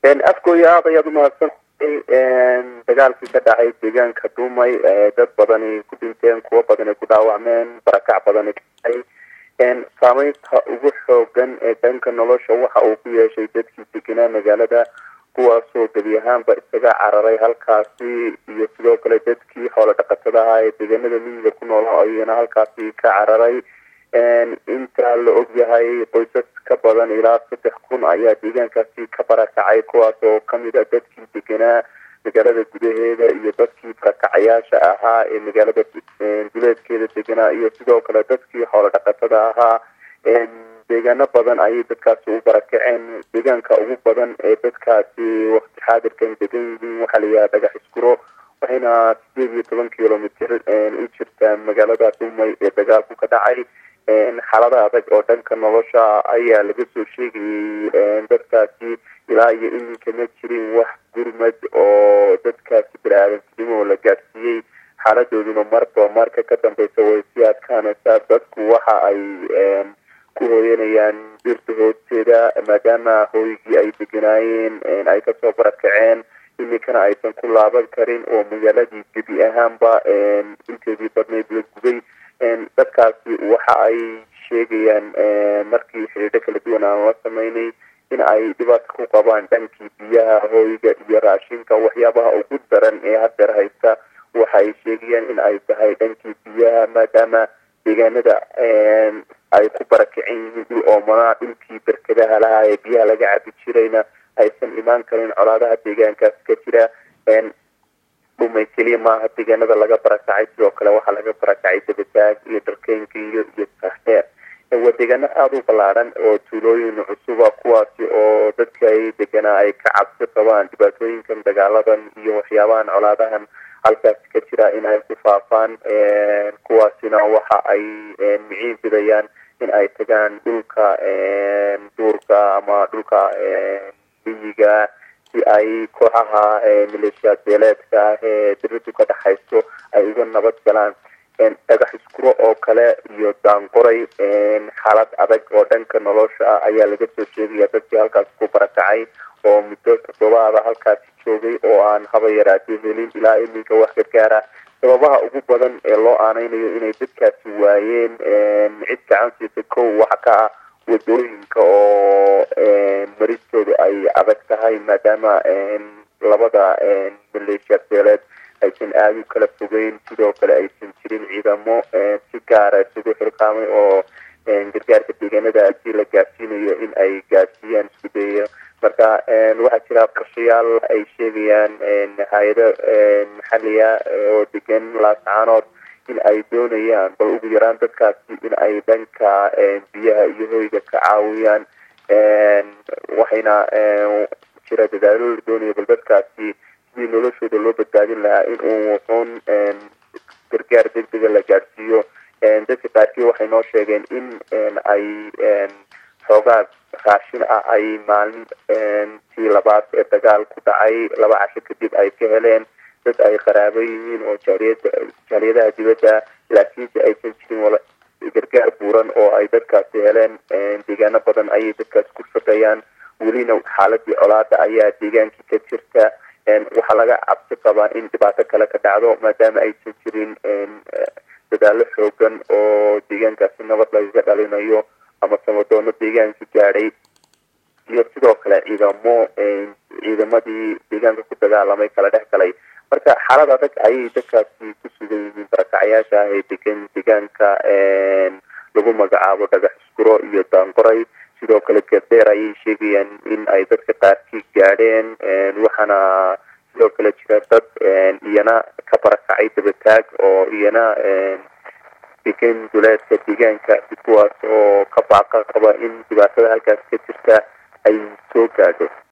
afkooya aad ayaad umahadsantahay dagaalkii ka dhacay deegaanka dumay dad badani ku dhinteen kuwo badani ku dhaawacmeen barakac badani kaay saameynta ugu xoogan ee dhanka nolosha waxa uu ku yeeshay dadkii degenaa magaalada kuwaasoo gebi ahaanba isaga cararay halkaasi iyo sidoo kale dadkii xoolo dhaqatada ahaa ee deegaanada miyiga ku nool ayana halkaasi ka cararay inta la ogyahay qoysas ka badan ilaa saddex kun ayaa deegaankaasi ka barakacay kuwaas oo kamid a dadkii degenaa magaalada gudaheeda iyo dadkii barakacayaasha ahaa ee magaalada duleedkeeda deganaa iyo sidoo kale dadkii xoolo dhaqatada ahaa deegaano badan ayay dadkaasi u barakaceen deegaanka ugu badan ee dadkaasi wakti xaadirkan degan yihiin waxaa layihaha dhagax iskuro waxayna sideed iyo toban kilomitr u jirtaa magaalada dumay ee dagaalku ka dhacay xaalada adag oo dhanka nolosha ayaa laga soo sheegayay dadkaasi ilaa iyo iminka ma jirin wax gurmad oo dadkaasi bani-aadamtinimo la gaadsiiyey xaaladooduna marba marka ka dambeysa way sii adkaanaysaa dadku waxa ay ku hooyanayaan dirta hoosteeda maadaama hooygii ay deganaayeen ay kasoo barakaceen iminkana aysan ku laaban karin oo magaaladii gebi ahaanba inteedii badneyd la gubay dadkaasi waxa ay sheegayaan markii xidhiidho kala duwan aan la sameynay in ay dhibaato ku qabaan dhankii biyaha hooyga iyo raashinka waxyaabaha ugu daran ee hadeer haysta waxa ay sheegayaan in ay tahay dhankii biyaha maadaama deegaanada ay ku barakicin yihiin dhul oomanaa dhulkii berkadaha lahaa ee biyaha laga cabi jirayna aysan imaan karin colaadaha deegaankaas ka jira dhumay keliya maaha deegaanada laga barakacay sidoo kale waxaa laga barakacay dabataag iyo dharkeynkiyo iyo saxeer waa deegaano aada u ballaadhan oo tuulooyin cusuba kuwaasi oo dadka ay deganaa ay ka cabsi qabaan dhibaatooyinkan dagaaladan iyo waxyaabahan colaadahan halkaasi ka jira in ay ku faafaan kuwaasina waxa ay miciin bidayaan in ay tagaan dhulka duurka ama dhulka miyiga si ay kooxaha maleeshiyaad beeleedka ah ee diridu ka dhexayso ay uga nabad galaan dhagax iskuro oo kale iyo daanqoray xaalad adag oo dhanka nolosha ah ayaa laga soo sheegaya dadkii halkaasi ku barakacay oo muddo toddobaada halkaasi joogay oo aan haba yaraatee helin ilaa iminka wax gargaara sababaha ugu badan ee loo aaneynayo inay dadkaasi waayeen cid gacan siisa kow waxa ka ah wadooyinka oo maristoodu ay adag tahay maadaama labada maleeshiyaad beeleed aysan aada u kala fogeyn sidoo kale aysan jirin ciidamo si gaara isugu xilqaamay oo gargaarka deegaanadaasi la gaadsiinayo in ay gaadsiiyaan isku dayayo marka waxaa jira qorshayaal ay sheegayaan hay-ado maxaliya oo degan laascaanood in ay doonayaan bal ugu yaraan dadkaasi in ay dhanka biyaha iyo hoyga ka caawiyaan waxayna jira dadaalo la doonaya bal dadkaasi sidii noloshooda loo badbaadin lahaa in uu wuxuun gargaar degdega la gaadhsiiyo dadka qaarkii waxay noo sheegeen in ay xoogaa raashin ah ay maalintii labaad ee dagaal ku dhacay laba casho kadib ay ka heleen dad ay qaraabo yihiin oo jaaliyada jaaliyadaha dibadda laakiinse aysan jirin gargaar buuran oo ay dadkaasi heleen deegaano badan ayay dadkaasi ku shaqeeyaan welina xaaladii colaada ayaa deegaankii ka jirta waxaa laga cabsi qabaa in dhibaato kale ka dhacdo maadaama aysan jirin dadaalo xoogan oo deegaankaasi nabad lagaga dhalinayo ama samadoono deegaanka gaadhay iyo sidoo kale ciidamo ciidamadii deegaanka ku dagaalamay kala dhex galay marka xaalad adag ayay dadkaasi ku sugan yihiin barakacyaasha ah ee degan deegaanka lagu magacaabo dhagax iskuro iyo daanqoray sidoo kale gadeer ayay sheegayaan in ay dadka qaarkii gaadheen waxaana sidoo kale jira dad iyana ka barakacay dabataag oo iyana degan duleedka deegaanka kuwaas oo ka baaqa qaba in dhibaatada halkaas ka jirta ay soo gaadho